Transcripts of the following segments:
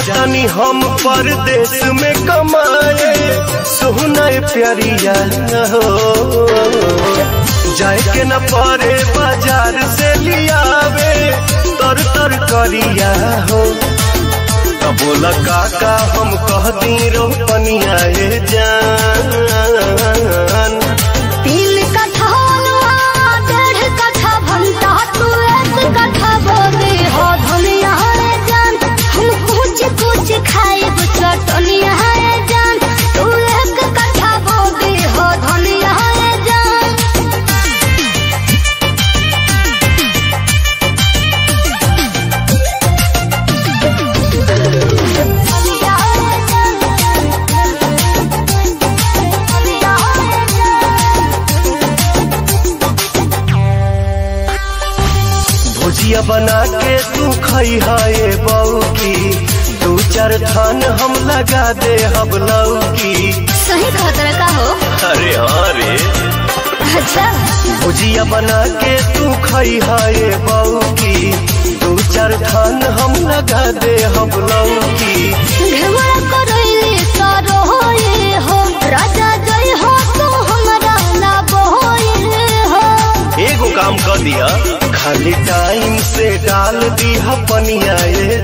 जातनी हम परदेश में कमाए सोहना प्यारिया हो जाए के न परे बाजार से लियावे तर तर करिया हो तब बोला काका हम कहती रोपनिया ए जान तीन कट्ठा अनुआ, डेढ़ कट्ठा भंटा, तू एक कट्ठा बोले हो धनिया रे जान। हम कुछ कुछ खाइब चटनिया रे जान। तू एक कट्ठा बोले हो धनिया रे जान। धनिया रे जान। धनिया रे जान। भुजिया बना के तू खई है बऊ की दू चार थान हम लगा दे हम लौकी सही खतरा का हो अरे हाँ रे अच्छा भुजिया बना के तू खई है बऊ की दू चार थान हम लगा दे हम लौकी घेवड़ा करैली सारो होए हो राजा जय हो तू हमरा ना बोए हो एगो काम कर दिया खाली टाइम से डाल दिया पनिया ये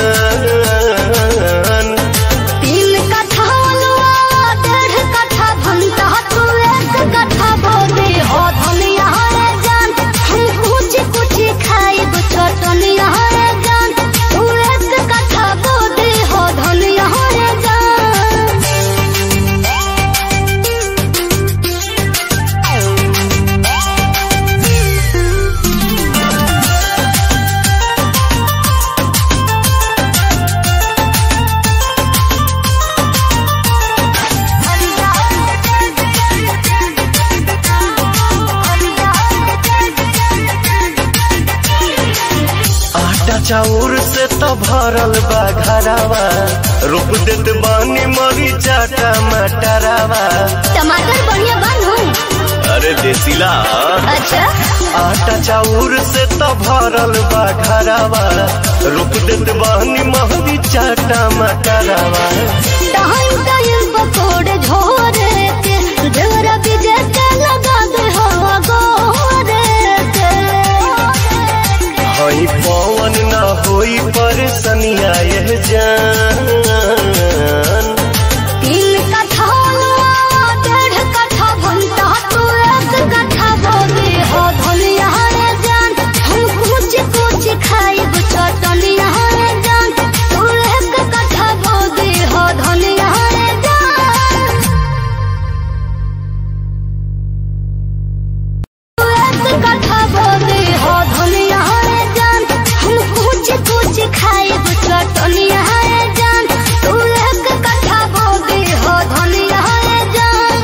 जान तीन कट्ठा अनुआ, डेढ़ कट्ठा भंटा, तू एक कट्ठा बोले हो धनिया रे जान। हम कुछ कुछ खाइब चटनिया रे जान। तू एक कट्ठा बोले हो धनिया रे आटा चाउर से तो भरल बा घरावा रोप देत बानी मरीचा टमाटरावा टमाटर बढ़िया बनो अरे देसीला अच्छा आटा चाउर से तो भरल बा घरावा रोप देत बानी मरीचा टमाटरावा टाइम टाइम पकोड़े झोरे के देवरा बीजे के लगा दे हो गोरे के हई पवन ना होई परेशानिया यह जान तीन कट्ठा अनुआ, डेढ़ कट्ठा भंटा, तू एक कट्ठा बोले हो धनिया रे जान। हम कुछ कुछ खाइब चटनिया रे जान। तू एक कट्ठा बोले हो धनिया रे जान। तू एक कट्ठा बोले हो धनिया रे जान। हम कुछ कुछ खाइब चटनिया रे जान। तू एक कट्ठा बोले हो धनिया रे जान।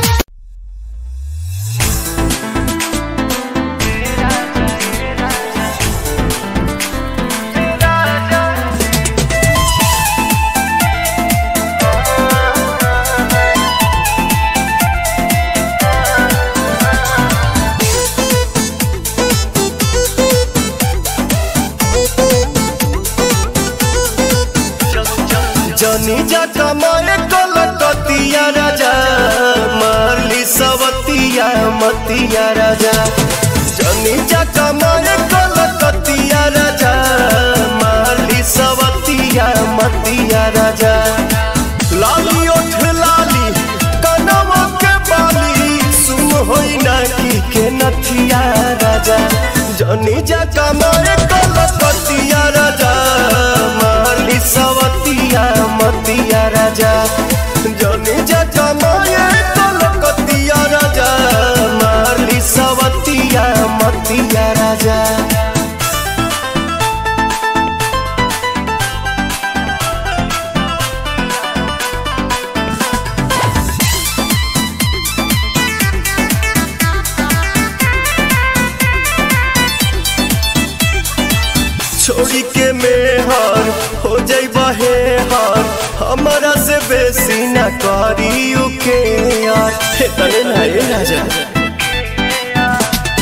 जनी जा कमाए कलकतिया राजा मारली सवतिया मतिया राजा जनी जा कमाए कलकतिया राजा मारली सवतिया मतिया राजा लाली ओठ लाली कनवा के बाली सुम होई ना की के नथिया राजा जनी जा कमाए कलकतिया राजा मारली सवतिया मतिया राजा जनी जा कमाए कलकतिया राजा मारली सवतिया मतिया राजा छोड़ी के मेहर हो जाई बहे हर हमारा से बेसी न करी उके यार हे तने ना ये राजा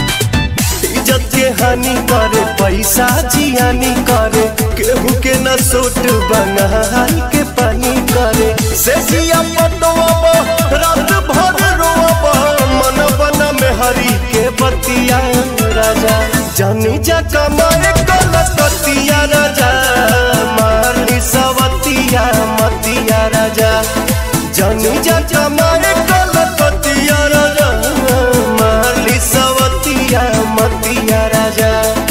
इज्जत के हानि करे पैसा जियानी करे केहू के न सूट बंगाल के पानी करे से जिया पटवा रात भर रोवा मन बन में हरी के बतिया राजा जानी जा कमाए कलकतिया राजा मारली सवतिया मतिया राजा जानी जा कमाए कलकतिया राजा मारली सवतिया मतिया राजा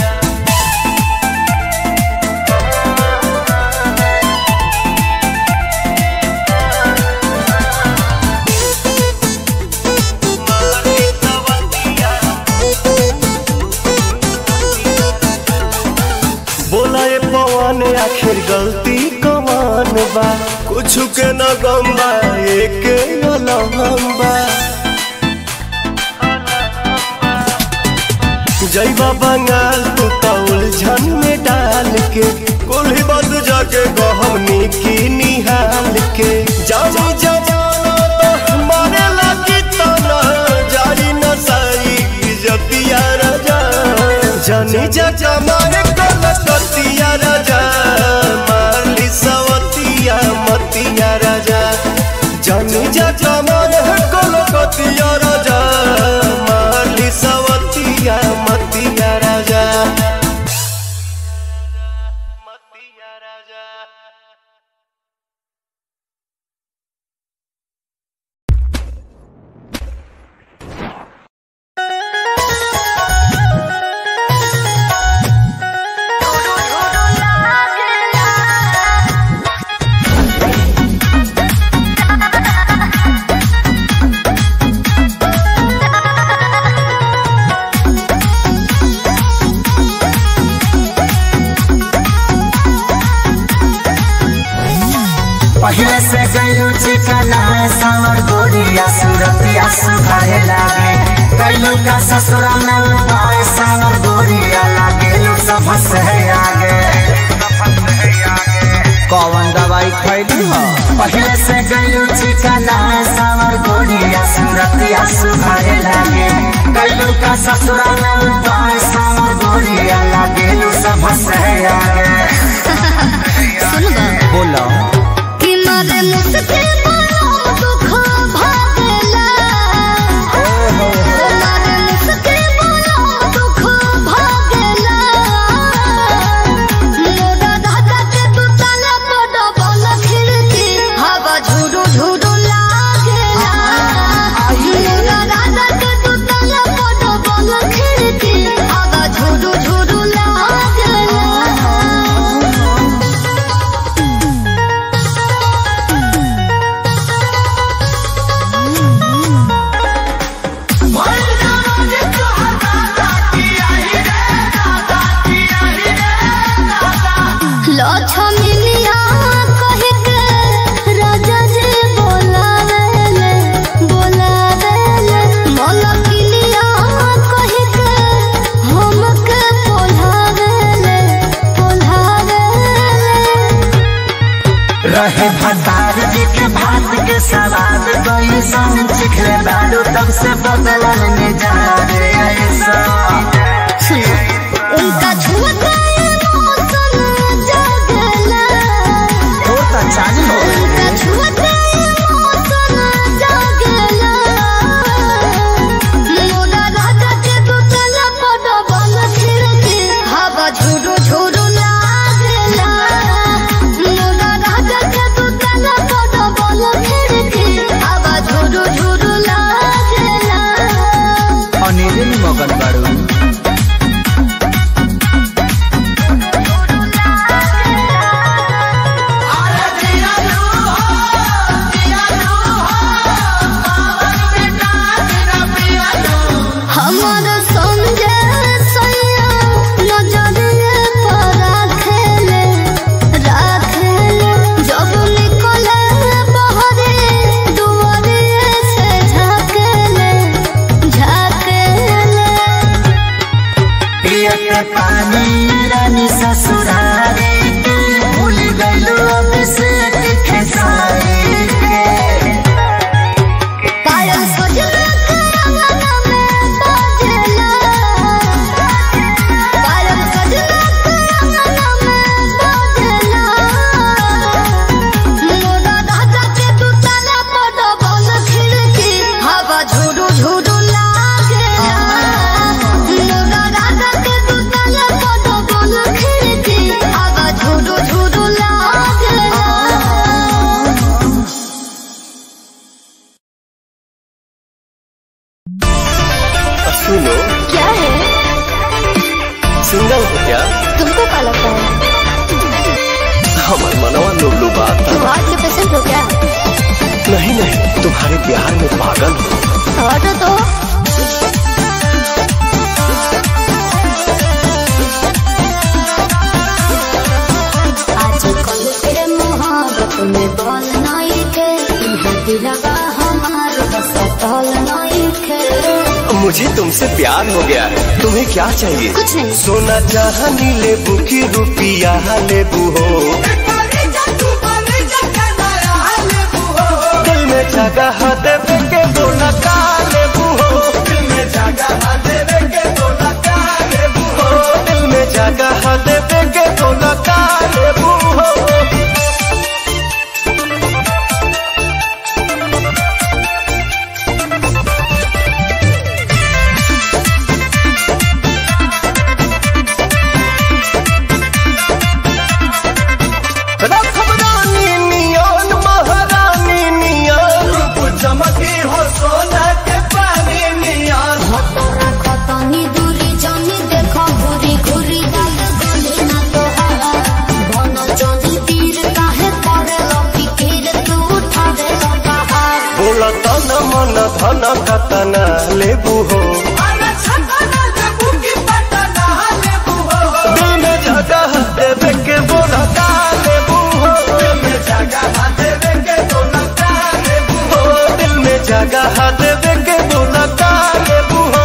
बोला ये पवन आखिर गलती कमान बा कुछ के न गम बा एक अलहम बा जैबा बंगाल तू तो उलझन में डाल के कुल्ही बंद जाके गहमनी की निहाल के जानी जमाना तो मारे लगी तना जारी न साई इज्जतिया राजा जानी जा जमाए कलकतिया राजा मारली सवतिया मतिया राजा जानी जा जमाए कलकतिया राजा मारली सवतिया मतिया राजा मतिया राजा पहले से गयू चिकना सावर गोरिया सूरतिया सुधारे लागे कैलू का ससुरा में उपाय सावर गोरिया लागे लू सब से आगे कौन दवाई खैली हो पहले से गयू चिकना सावर गोरिया सूरतिया सुधारे लागे कैलू का ससुरा में उपाय सावर गोरिया लागे लू सब से आगे सुन बा बोलो कि मारे मुझसे बड़ा दुख भागला मारे मुझसे बड़ा दुख भागला मोरा दादा के तू ताला बड़ा बोल खिड़की हवा झुरु झुरु लागला मोरा दादा के तू ताला बड़ा बोल खिड़की हवा झुरु झुरु लागला लक्ष्मीनिया कह के राजा जी बोलावेले बोलावेले मलकिनिया कह के हमके पोल्हावेले पोल्हावेले रहे भतार जी के भात के सवाद कोई संग चिखले दारू तब से बदलल मिजाज ऐसा उनका छुआ मौसम जगला तो तो चालू हो उनका छुआ मौसम जगला मोरा राजा के दुतला पड़ बल खिड़की हवा झुरु झुरु लागला मोरा राजा के दुतला पड़ बल खिड़की हवा झुरु झुरु लागला अनिल मगन बाड़ू नहीं तुम्हारे प्यार में पागल हूँ हट तो आजकल के मोहब्बत में बल नहीं के इहाँ दिलवा हमार बस तल नहीं के मुझे तुमसे प्यार हो गया है तुम्हें क्या चाहिए कुछ नहीं सोना चाहनी लेबू की रुपिया लेबू हो दिल में जगह देवे के बोला का लेबू हो दिल में जगह देवे के बोला का लेबू हो दिल में जगह देवे के बोला का लेबू हो रखबरानी नियन महारानी नियन रूप चमकी हो सोना के पानी नियन खतनी दूरी जानी देखो घुरी घुरी दाल गली ना तोहारा बन जानी तीर काहे करे लपी फिर तू उठावे लपहार बोला तन मन धन कतना लेबू हो दिल में जगह देवे के बोला का लेबू हो दिल में जगह देवे के बोला का लेबू हो दिल में जगह देवे के बोला का लेबू हो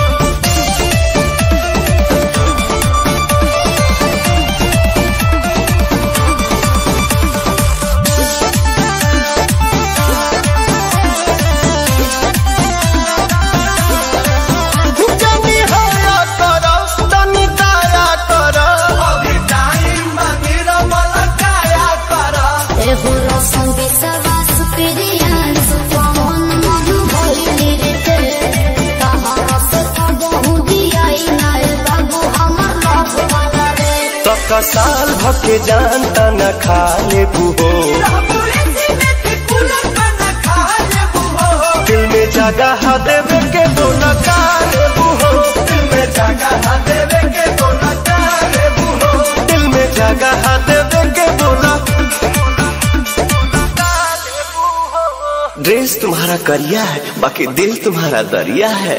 जनी हया कर तनी दया कर अभी टाइम मंदिर मलकाया कर एहो रसम विश्वास प्रियान सुपवन मनु भइली रे ते तहरा से बहु दियाई नाय बाबू हमर लव वाला रे तक साल भके जानता न खा लेबू हो दिल में जगह देवे के बोला का लेबू हो दिल में जगह देवे के बोला का लेबू हो दिल में जगह देवे के बोला ड्रेस तुम्हारा करिया है बाकी दिल तुम्हारा दरिया है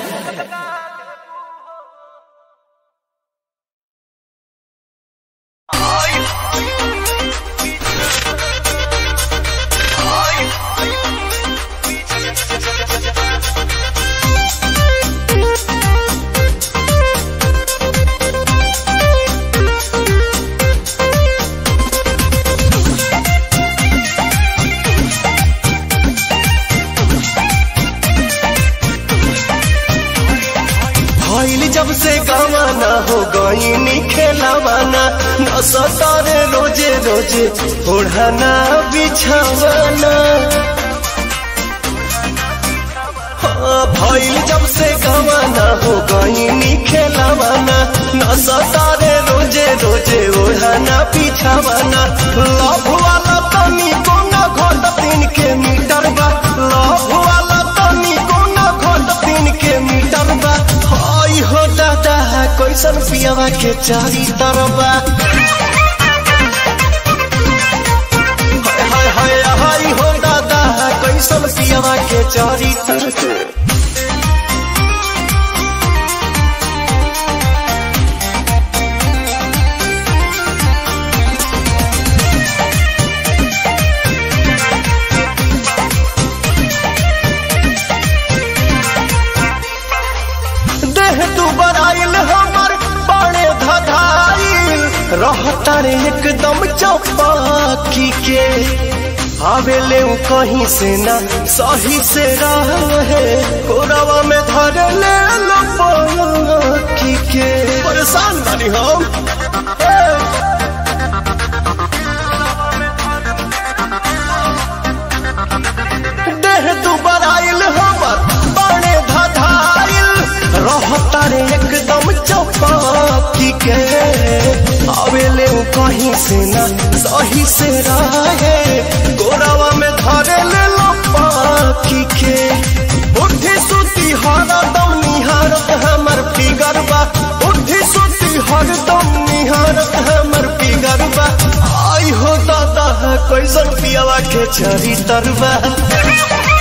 भइल जब से गवाना हो गई खेलावाना न सतारे रोजे रोजे ओढ़ाना बिछावाना हाँ, भइल जब से गवाना हो गई खेलावाना न सतारे रोजे रोजे ओढ़ाना बिछावाना लव वाला तनी कोना घोट तीन के मीटर बा लव वाला तनी कोना घोट तीन के मीटर बा हाय हो दादा कैसन पियावा के चारी तरबा हाय हाय हाय हाय हो दादा कैसन पियावा के चारी तरबा देह तू बराइल हमर बड़े धधाइल रहता रे एकदम चौपाकी के आवेले उ कहीं से ना सही से रहे कोरवा में धर ले लपकी के परेशान बानी हम ए! देह तू बराइल हमर बड़े धधाइल रहता रे एकदम चौपाकी के आवेले उ कहीं से ना सही से रहे गोरावा में धरे ले लो पाखी के उठी सुती हरदम निहारत हमर फिगर बा उठी सुती हरदम निहारत हमर फिगर बा आई हो दादा कैसन पियावा के चरी तरबा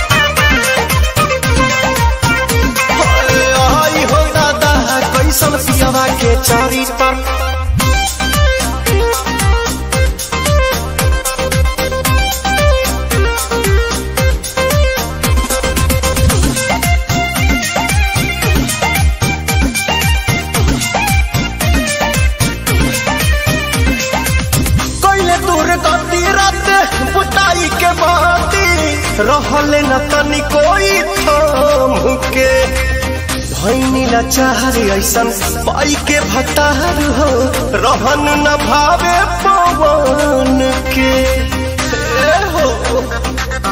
कैसन पियावा के चारी तर कैले दूर गति रात बुताई के बाती रहले न तनी कोई थाम के भैनी लाचार ऐसन पाई के भतार हो रहन न भावे पवन के ए हो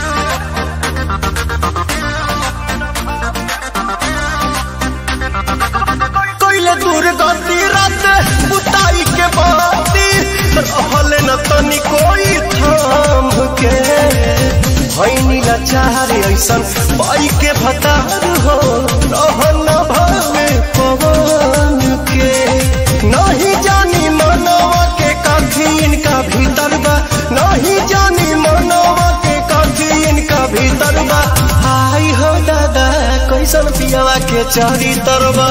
कैले दूर गति रात बुताई के बाती रहले न तनी कोई थाम के भैनी लाचार ऐसन पाई के भतार हो रहन न भावे पवन के नहीं जानी मनवा के काफी इनका भीतर बा नहीं जानी मनवा के काफी इनका भीतर बा आई हो दादा कैसन पियावा के चारी तरबा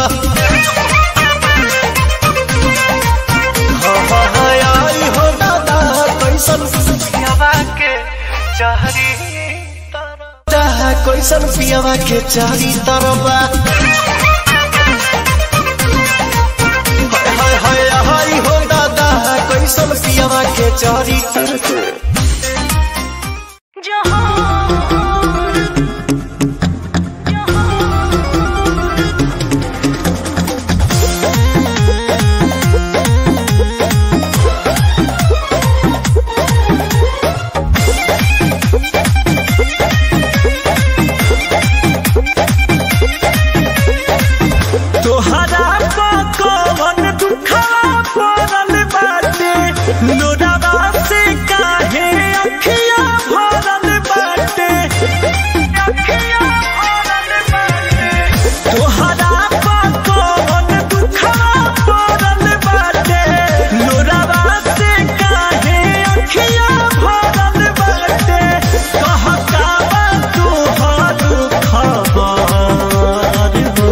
आई हो दादा कैसन पियावा के चारी तरबा कैसन पियावा के चारी तरबा हाय हाय हाय हो दादा कैसन पियावा के चारी तरबा तोहरा कौन दुखवा पड़ल बाटे लोरावा से काहे अखिया भरल बाटे अखिया भरल बाटे तोहरा कौन दुखवा पड़ल बाटे लोरावा से काहे अखिया भरल बाटे कहता बा तोहर खबर हो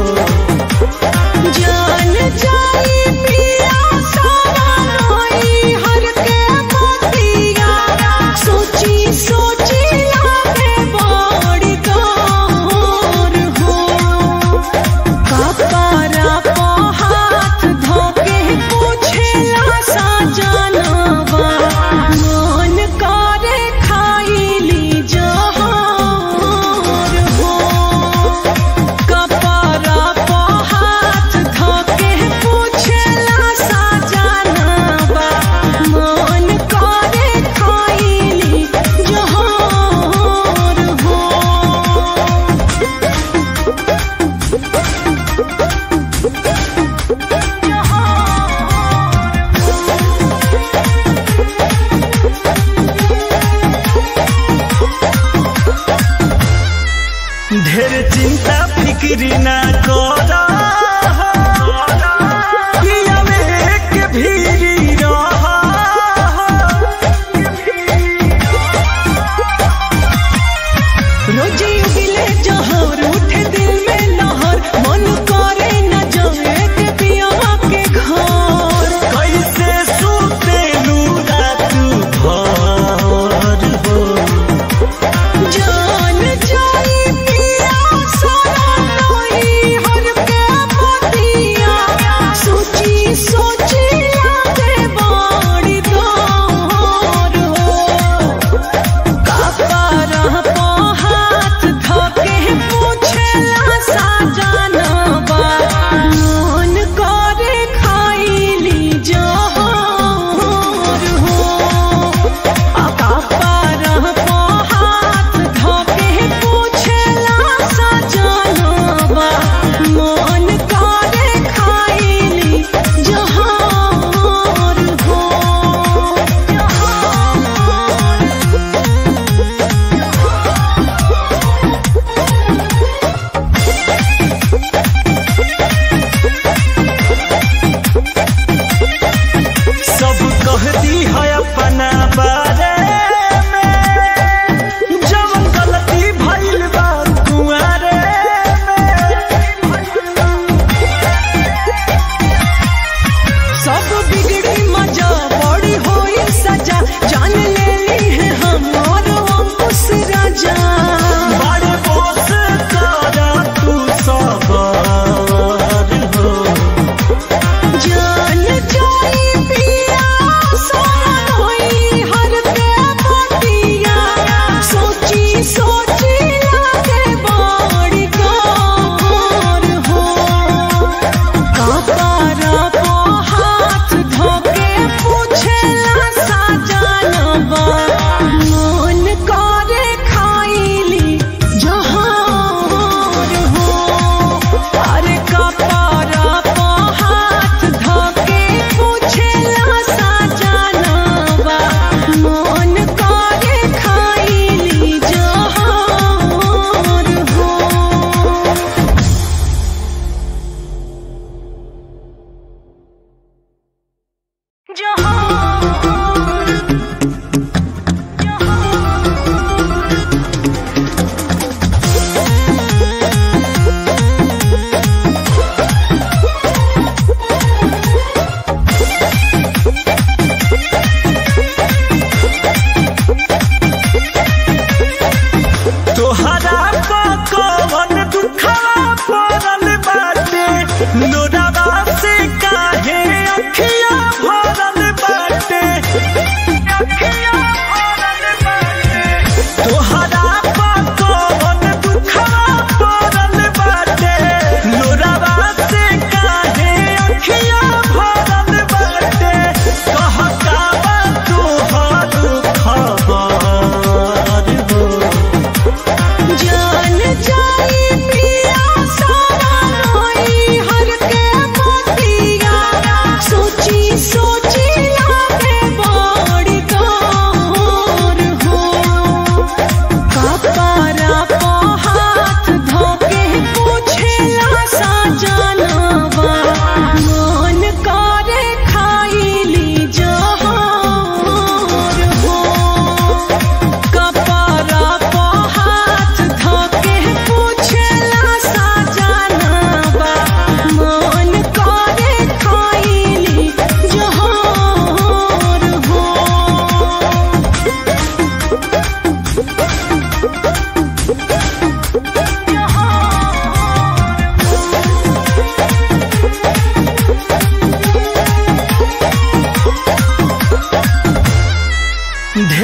जान जाई पिया सारा रोई हर के मोतिया सोची सोची लागे बड़ी गौर हो कपरा को हाथ धोके पूछेला सा जानवा मन करे खाईली जहर हो कपरा को हाथ धोके पूछला सा जानवा मन करे खाईली जहर हो ढेर चिंता फिक्री ना कर एक भीरी रह रोजी उगिले जहर उठे दिल में लहर मन करे न जाए के पियावा के घर कैसे सूते रात भर हो जान जाई पिया सारा रोई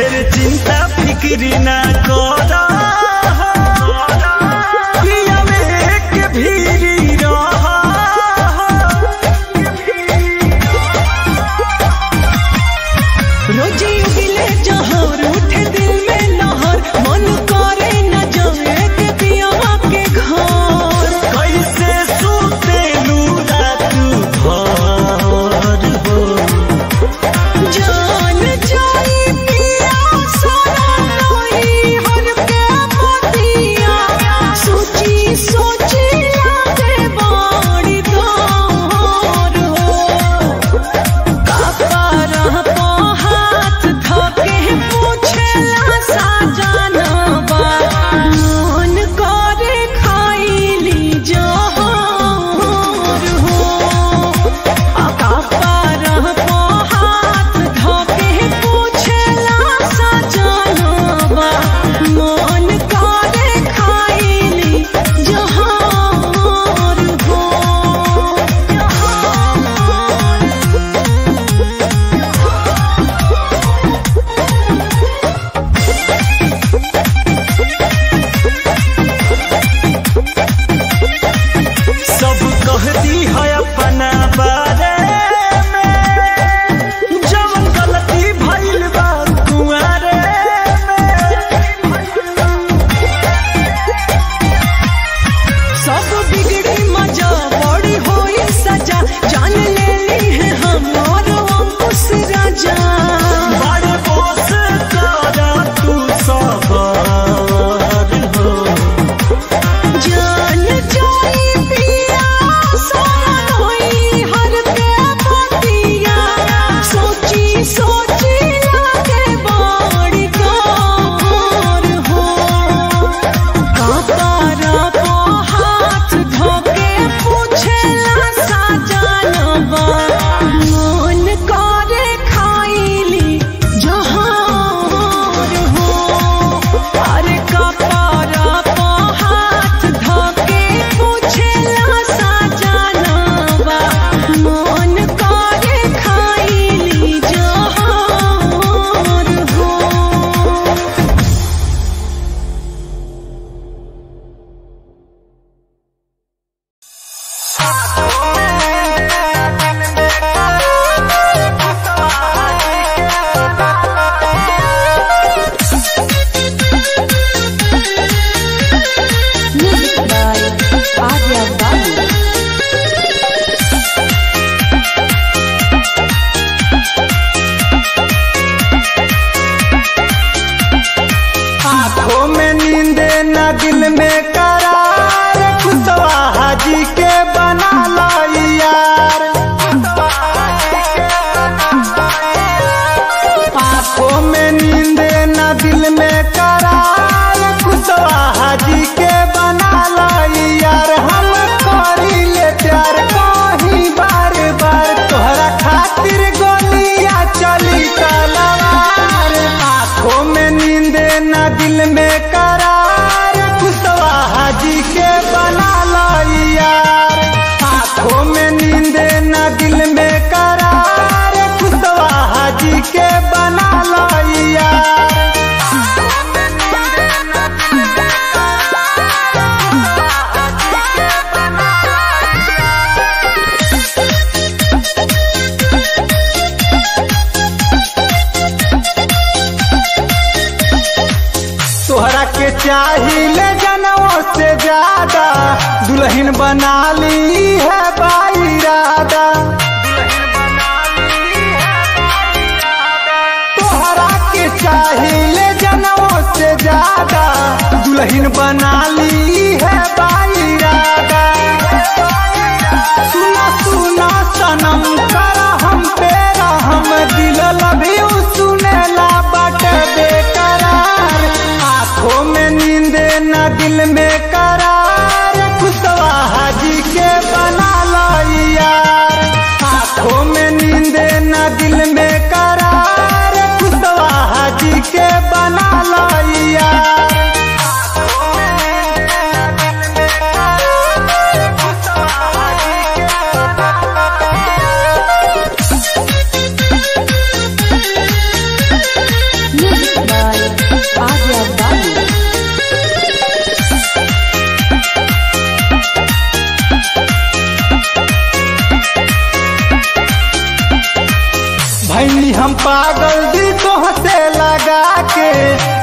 ढेर चिंता फिक्री ना कर पिया में के भीरी रह रोजी उबिले जहर उठे दिल में लहर मन करे न जाए के पियावा के घर कैसे सुतेलू रात भर हो जान जाई पिया सारा नई हर के मोतिया सोची सोची लागे बाड़ी दौर हो कापारा पो हाथ धके पूछला साजनबा मन करे खाइली जहर हो कापारा पो हाथ धके पूछला साजनबा मन करे खाइली जहर हो सब कह दी है अपना बारे में जब गलती भइल बा कुआरे सब बिगड़ी मजा बड़ी होई सजा जान ले ली है हमार अंकुश राजा बड़े बोस करा तू सबर हो जान जाई पिया सोन होई हर पे पतिया सोची सोची लागे बड़ी कार हो कापारा पो हाथ धोके पूछला साजनबा मन करे खाइली जहार हो अरे कापारा पो हाथ धोके पूछला साजनबा मन करे खाइली जहार हो आंखों में नींद न दिल में करार कुशवाहा जी के बना लाई यार आंखों में नींद न दिल में करार कुशवाहा जी के बना लाई यार हम करी ले प्यार कहीं बार बार तोहरा खातिर गोलियां चली तलवार आंखों में नींद न दिल में करार कुशवाहा जी के बना लाई यार आंखों में नींद न दिल में करार कुशवाहा जी के बना लाई यार तोहरा के चाहिए जनों से ज्यादा दुल्हन बना ली है बाईरादा तोहरा के चाहिए जनों से ज्यादा दुल्हन बना ली है बाईरादा सुना सुना सनम कर हम तेरा हम दिल लभी सुनेला बट बेकरार आंखों में नींद न दिल में करार कुशवाहा जी के बना लाई यार आंखों में नींद न दिल में करार कुशवाहा जी के बना लाई यार Music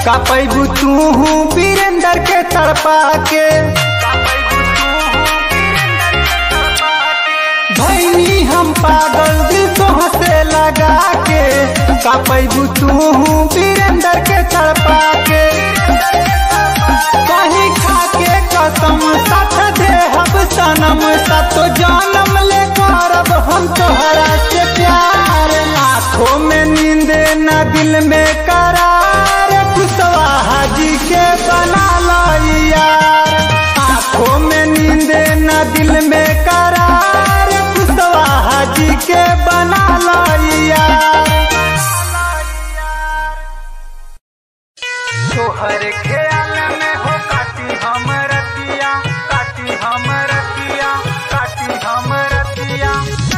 का पैबू तू वीरेंद्र के तड़पा के भैनी हम पागल दिल तो हंसे लगा के का पैबू तू वीरेंद्र के तड़पा के कहीं खा के कसम साथ दे हम सनम सतो जानम ले करब हम तोहरा से प्यार आंखों में नींद न दिल में करार कुशवाहा जी के बना लो यार आंखों में नींद न दिल में करार कुशवाहा जी के बना लो यार तोहर ख्याल में हो काटी हम रतिया काटी हम रतिया काटी हम रतिया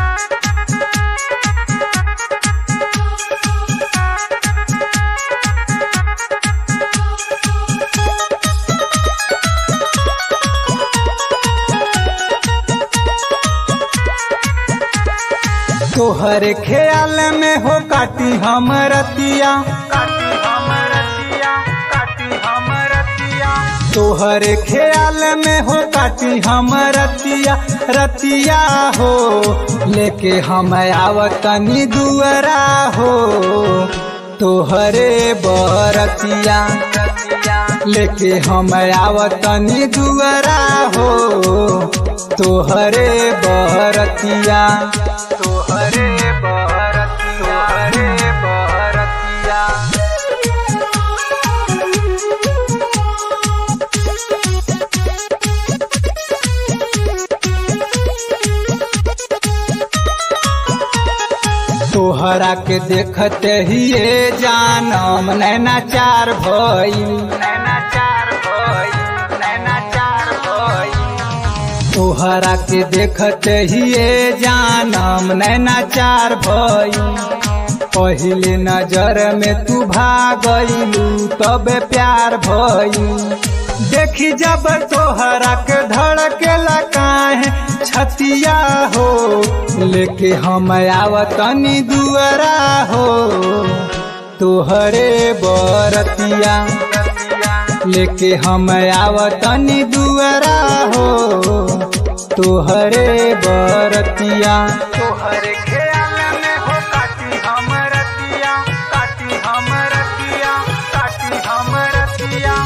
तोहर ख्याल में हो काटी हम रतिया काटी हम रतिया काटी हम रतिया तोहर ख्याल में हो काटी हम रतिया रतिया हो लेके हम आवतनी दुअरा हो तोहरे बरतिया लेके हम आवतनी दुअरा हो तोहरे बरतिया तोहरे बरतिया तोहरे बरतिया तोहरा के देखते ही ये जानम नैना चार भई नैना चार भई नैना चार भई तोहरा के देखते ही ये जानम नैना चार भई पहले नजर में तू भागलू तबे प्यार भई देखी जब तोहरा के धड़केला काहे छतिया हो लेके हम आवतनी दुअरा हो तोहरे बरतिया लेके हम आवतनी दुअरा हो तोहरे बरतिया तोहरे ख्याल में हो काटी हम रतिया काटी हम रतिया काटी हम रतिया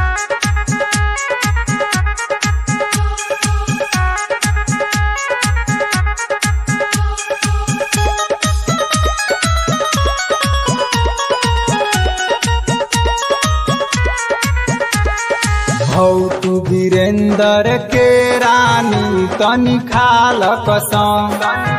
हौ तू वीरेंद्र के रानी तनी खाल कसम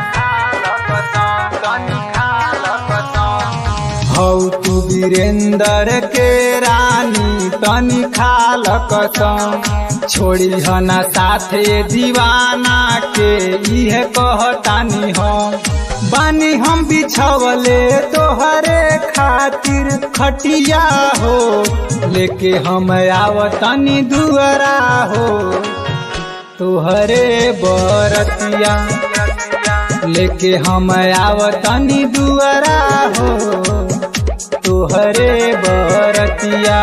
हौ तू वीरेंद्र के रानी तनी खाल कसम छोड़ी हना साथे दीवाना के इहे कहतानी हम बानी हम बिछवले तोहरे खातिर खटिया हो लेके हम आवतनी दुअरा हो तोहरे बरतिया लेके हम आवतनी दुअरा हो तोहरे बरतिया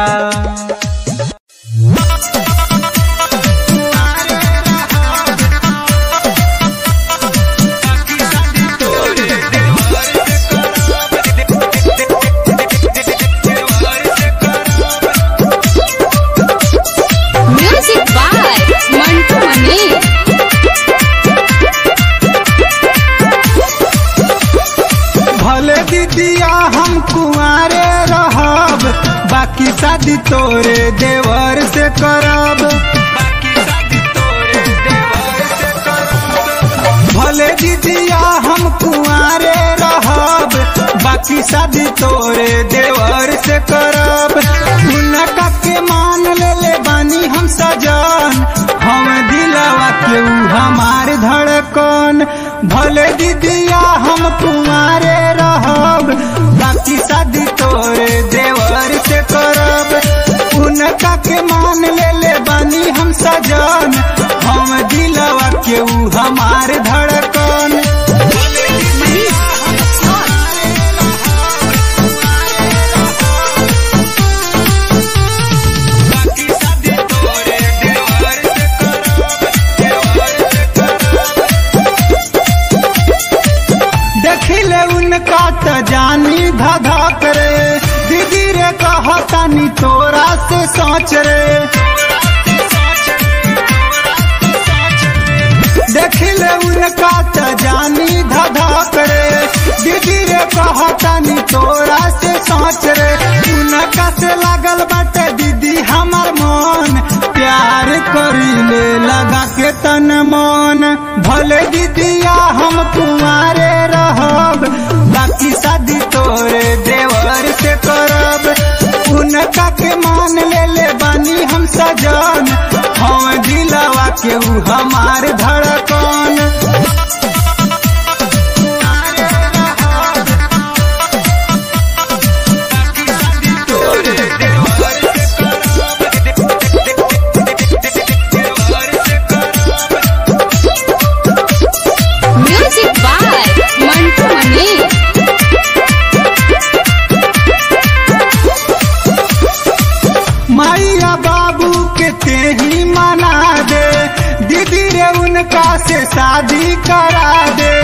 म्यूजिक बाय मंटू मनी भले दीदिया हम कुआरे रहब बाकी शादी तोरे देवर से करब भले दीदिया हम कुआरे रहब बाकी शादी तोरे देवर से करब उनका के मान ले ले बानी हम सजन हम दिलवा के ऊ हमार धड़कन भले दीदिया हम कुआरे रहब बाकी शादी तोरे देवर से करब उनका के मान ले ले बानी हम सजन हम दिलवा के ऊ हमार धड़कन धधक रे दीदी रे कहतानी तोरा से सोच रे देखिले उनका त जानी धधक रे दीदी रे कहतानी तोरा से सोच रे उनका से लागल बाटे दीदी हमर मन प्यार करीले लगा के तन मन भले दीदिया हम कुमारे रहब बाकी शादी तोरे देवर से करब उनका के मान ले ले बानी हम सजन हम दिलवा के ऊ हमार धड़कन म्यूजिक बाय मंटू मनी मैया बाबू के ते ही मना दे दीदी रे उनका से शादी करा दे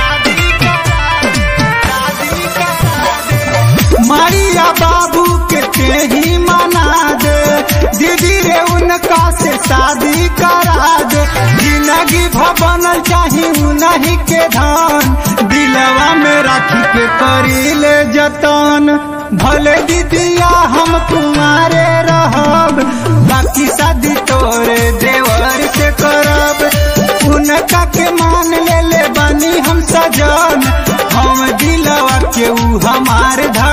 मैया बाबू के ते ही मना दे दीदी रे उनका से शादी करा दे जिंदगी भवन चाही उन्हीं के धान दिलवा में राखी के करी ले जतन भले दीदिया हम तुम्हारे रहब बाकी शादी तोरे देवर से करब उनका के मान ले ले बानी हम सजन हम दिलवा के ऊ हमार धड़